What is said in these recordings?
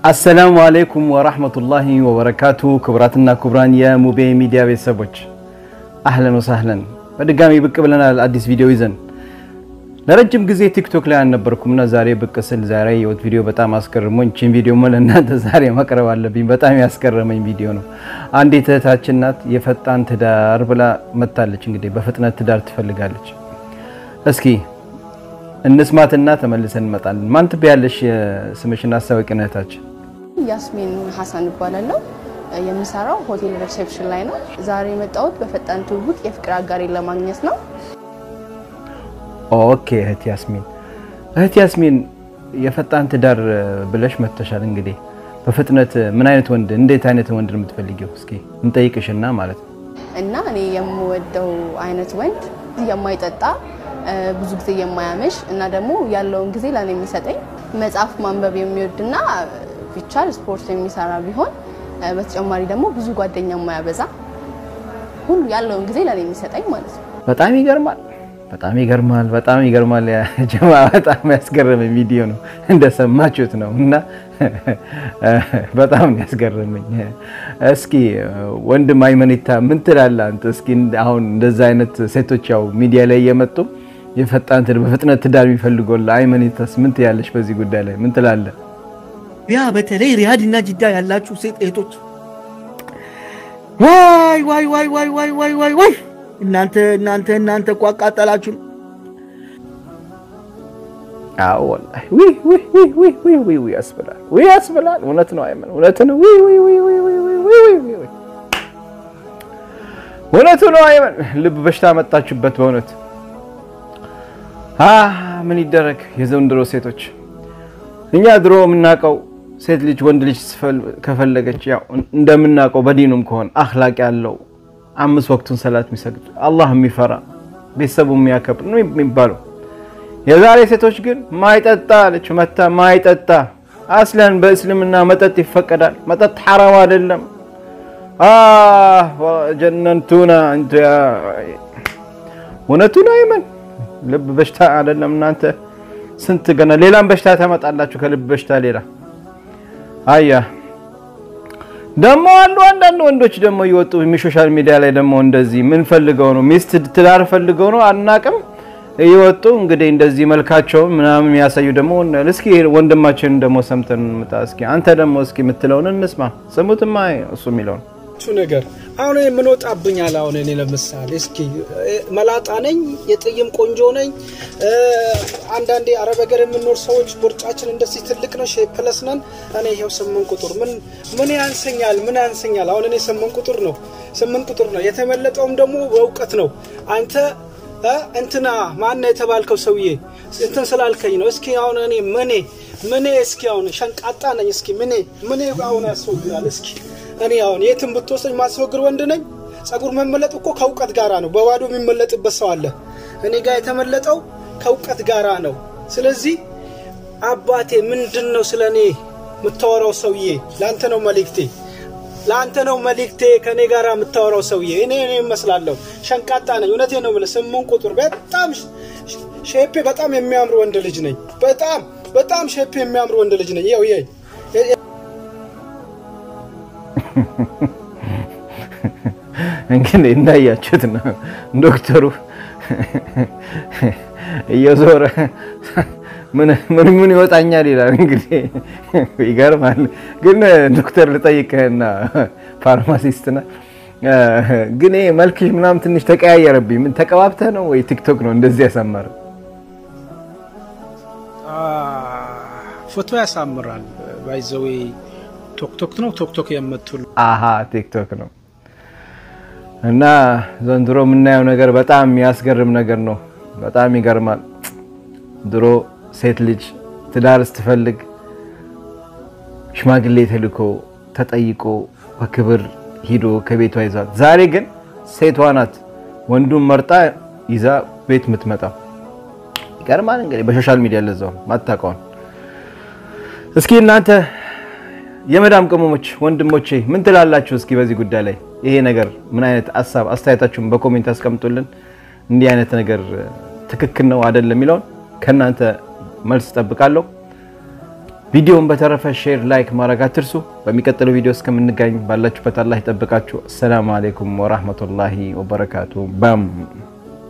አሰላሙ አለይኩም ወራህመቱላሂ ወበረካቱ። ክቡራትና ክቡራን የሙቤ ሚዲያ ቤተሰቦች አህለን ወሳህለን በድጋሚ ብቅ ብለናል አዲስ ቪዲዮ ይዘን። ለረጅም ጊዜ ቲክቶክ ላይ አልነበርኩምና ዛሬ ብቅ ስል ዛሬ የወት ቪዲዮ በጣም አስገርሞኝ ቺን ቪዲዮ ለእናንተ ዛሬ ማቅረብ አለብኝ። በጣም ያስገረመኝ ቪዲዮ ነው። አንዲት እህታችን ናት የፈጣን ትዳር ብላ መታለች። እንግዲህ በፍጥነት ትዳር ትፈልጋለች። እስኪ እንስማትና ተመልሰን እንመጣለን። ማን ትበያለሽ? ስምሽን አስታውቂን እህታችን። ያስሚን ሀሰን እባላለሁ። የምሰራው ሆቴል ሪሴፕሽን ላይ ነው። ዛሬ የመጣሁት በፈጣን ትውውቅ የፍቅር አጋሬን ለማግኘት ነው። ኦኬ እህት ያስሚን፣ እህት ያስሚን የፈጣን ትዳር ብለሽ መተሻል። እንግዲህ በፍጥነት ምን አይነት ወንድ እንዴት አይነት ወንድ ነው የምትፈልጊው? እስኪ እንጠይቅሽና ማለት ነው። እና እኔ የምወደው አይነት ወንድ የማይጠጣ ብዙ ጊዜ የማያመሽ እና ደግሞ ያለውን ጊዜ ለእኔ የሚሰጠኝ መጽሐፍ ማንበብ የሚወድና ቢቻል ስፖርት የሚሰራ ቢሆን በተጨማሪ ደግሞ ብዙ ጓደኛ የማያበዛ ሁሉ ያለውን ጊዜ ለእኔ የሚሰጠኝ ማለት ነው። በጣም ይገርማል። በጣም ይገርማል። በጣም ይገርማል። ጀማ በጣም ያስገረመኝ ቪዲዮ ነው እንደሰማችሁት ነው እና በጣም ያስገረመኝ። እስኪ ወንድም አይመኒታ ምን ትላለህ አንተ? እስኪ አሁን እንደዛ አይነት ሴቶች ያው ሚዲያ ላይ እየመጡ የፈጣን በፍጥነት ትዳር የሚፈልጎላ አይመኒታስ ምን ትያለሽ? በዚህ ጉዳይ ላይ ምን ትላለህ? ያ በተለይ ሪያድ እና ጅዳ ያላችሁ ሴት እህቶች ዋይ ዋይ ዋይ ዋይ ዋይ ዋይ ዋይ ዋይ እናንተ እናንተ እናንተ እኮ አቃጠላችሁን። አዎ ወላሂ ዊ ዊ ዊ ዊ ዊ ዊ ዊ ያስብላል፣ ዊ ያስብላል። እውነት ነው አይመን፣ እውነት ነው። ዊ ዊ ዊ ዊ ዊ ዊ ዊ ዊ ዊ እውነቱ ነው አይመን። ልብ በሽታ መጣችሁበት በእውነት አ ምን ይደረግ የዘንድሮ ሴቶች። እኛ ድሮ የምናውቀው ሴት ልጅ ወንድ ልጅ ከፈለገች ያው እንደምናውቀው በዲኑም ከሆነ አኽላቅ ያለው አምስት ወቅቱን ሰላት የሚሰግድ አላህ የሚፈራ ቤተሰቡ የሚያከብር ነው የሚባለው። የዛሬ ሴቶች ግን ማይጠጣ አለች መታ ማይጠጣ አስለን በእስልምና መጠጥ ይፈቀዳል። መጠጥ ሐራም አይደለም። ጀነንቱና እውነቱን አይመን ልብ በሽታ አይደለም። እናንተ ስንት ገና ሌላም በሽታ ታመጣላችሁ ከልብ በሽታ ሌላ አያ ደግሞ አሉ አንዳንድ ወንዶች ደግሞ እየወጡ ሶሻል ሚዲያ ላይ ደግሞ እንደዚህ ምን ፈልገው ነው ሚስት ትዳር ፈልገው ነው አናቅም እየወጡ እንግዲህ እንደዚህ መልካቸውን ምናምን የሚያሳዩ ደግሞ እስኪ ወንድማችንን ደግሞ ሰምተን እንምጣ። እስኪ አንተ ደግሞ እስኪ የምትለውን እንስማ። ስሙትማ እሱ የሚለውን ነገር አሁን ምን ወጣብኛል? አሁን እኔ ለምሳሌ እስኪ መላጣ ነኝ፣ የጥይም ቆንጆ ነኝ። አንዳንዴ አረብ ሀገር የምንኖር ሰዎች ቦርጫችን እንደዚህ ትልቅ ነው፣ ፕለስ ነን። እኔ ይኸው ስምንት ቁጥር ምን ምን ያንሰኛል? ምን ያንሰኛል? አሁን እኔ ስምንት ቁጥር ነው፣ ስምንት ቁጥር ነው። የተመለጠውም ደግሞ በእውቀት ነው። አንተ እንትና ማነው የተባልከው ሰውዬ እንትን ስላልከኝ ነው። እስኪ አሁን እኔ ምኔ ምኔ እስኪ አሁን ሸንቃጣ ነኝ። እስኪ ምኔ ምኔ አሁን ያስወግራል። እስኪ እኔ አሁን የትም ብትወስደኝ ማስወግር ወንድ ነኝ። ጸጉር መመለጥ እኮ ከእውቀት ጋራ ነው። በባዶ የሚመለጥበት ሰው አለ። እኔ ጋር የተመለጠው ከእውቀት ጋራ ነው። ስለዚህ አባቴ ምንድን ነው ስለ እኔ የምታወራው ሰውዬ? ለአንተ ነው መልእክቴ ለአንተ ነው መልእክቴ። ከኔ ጋር የምታወራው ሰውዬ እኔ እኔ እመስላለሁ ሸንቃጣ ነኝ። እውነቴ ነው የምልህ። ስምንት ቁጥር በጣም ሼፔ በጣም የሚያምር ወንድ ልጅ ነኝ። በጣም በጣም ሼፔ የሚያምር ወንድ ልጅ ነኝ። ይኸው ይኸው እንግዲህ እንዳያችሁት ነው ዶክተሩ እየዞረ ምን ምን ይወጣኛል ይላል። እንግዲህ ይገርማል። ግን ዶክተር ልጠይቅህና ፋርማሲስትና ግን ይሄ መልክሽ ምናምን ትንሽ ተቀያየረብኝ። ምን ተቀባብተህ ነው ወይ ቲክቶክ ነው እንደዚህ ያሳመረ? ፎቶ ያሳምራል። ባይዘዌ ቶክቶክ ነው ቶክቶክ የምትሉ አሀ ቲክቶክ ነው። እና ዘንድሮ የምናየው ነገር በጣም የሚያስገርም ነገር ነው። በጣም ይገርማል። ድሮ ሴት ልጅ ትዳር ስትፈልግ ሽማግሌ ተልኮ ተጠይቆ በክብር ሂዶ ከቤቷ ይዟት፣ ዛሬ ግን ሴቷ ናት ወንዱን መርጣ ይዛ ቤት የምትመጣው። ይገርማል። እንግዲህ በሶሻል ሚዲያ ለዛው ማታውቀውን። እስኪ እናንተ የመዳም ቅመሞች ወንድሞቼ ምን ትላላችሁ? እስኪ በዚህ ጉዳይ ላይ ይሄ ነገር ምን አይነት ሀሳብ አስተያየታችሁን በኮሜንት አስቀምጡልን። እንዲህ አይነት ነገር ትክክል ነው አይደለም የሚለውን ከእናንተ መልስ እጠብቃለሁ። ቪዲዮውን በተረፈ ሼር፣ ላይክ ማድረግ አትርሱ። በሚቀጥለው ቪዲዮ እስከምንገኝ ባላችሁበት አላህ ይጠብቃችሁ። አሰላሙ አሌይኩም ወራህመቱላሂ ወበረካቱ ባም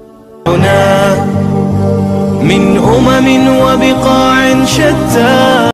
هنا من أمم وبقاع شتى